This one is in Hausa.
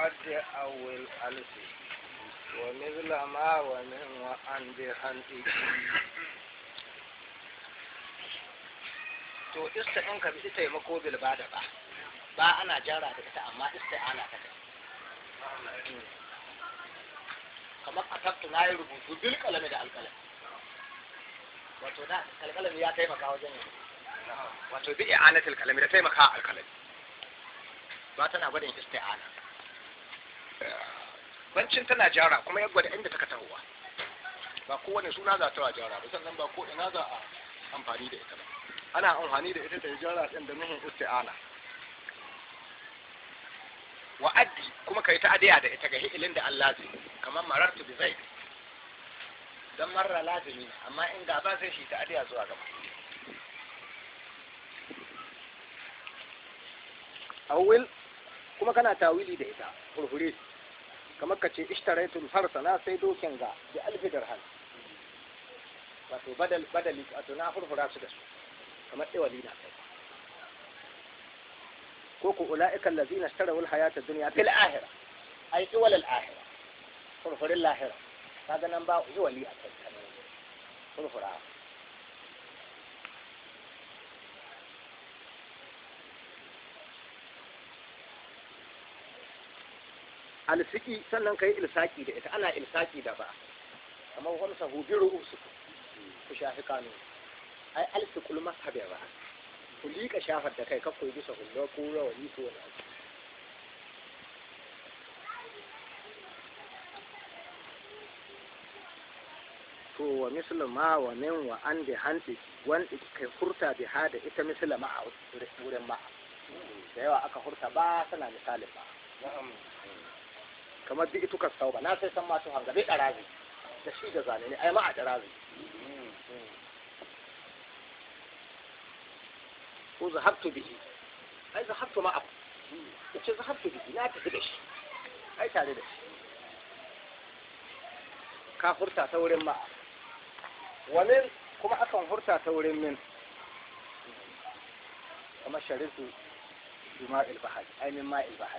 وعد أول ألف ومثل ما ومن وعن بحنطه to ista in ka bi taimako bil ba da ba ba ana jara da ita amma ista ana ta kamar a tattu na yi rubutu bil kalami da alkalami wato na alkalami ya taimaka wajen yin wato bi i'anatul kalami da taimaka alkalami ba tana gwadin isti'ana bancin tana jara kuma ya gwada inda taka tahowa ba kowane suna za ta wa jara ba sannan ba ko ina za a amfani da ita ba ana amfani da ita da jara din da nuhin isti'ana wa addi kuma kai ta adiya da ita ga hi'ilin da Allah zai kamar marartu bi zaid dan marra lazimi amma in gaba sai shi ta adiya zuwa gaba awil kuma kana tawili da ita furfure kamar ka ce ishtaraitul farsa na sai dokin ga da alfi dirham wato badal badali wato na furfura su da su kamar iwali na kai ko ku ula'ika allazina ishtaraw al-hayata ad-dunya fil akhirah ay iwal al-akhirah furfurin lahira kaga nan ba iwali a kai furfura alsiki sannan kai ilsaki da ita ana ilsaki da ba kamar wani sahu biru su ku shafi kanu ai alfiqul mazhabi ba ku liƙa shafar da kai ka koyi bisa hullo ko rawani ko wani abu to wa mislu ma wa min wa an da hanti wanda kai hurta bi hada ita misla ma a wurin ma da yawa aka hurta ba tana misalin ba kamar duk ituka sau ba na sai san masu hanga bai ɗarazi da shi da zane ne ai ma a ɗarazi ko zahabtu bihi ai zahabtu ma abu yace zahabtu bihi na tafi da shi ai tare da shi ka hurta ta wurin ma wani kuma akan hurta ta wurin min kamar sharifu bima ilbahari ai min ma ilbahari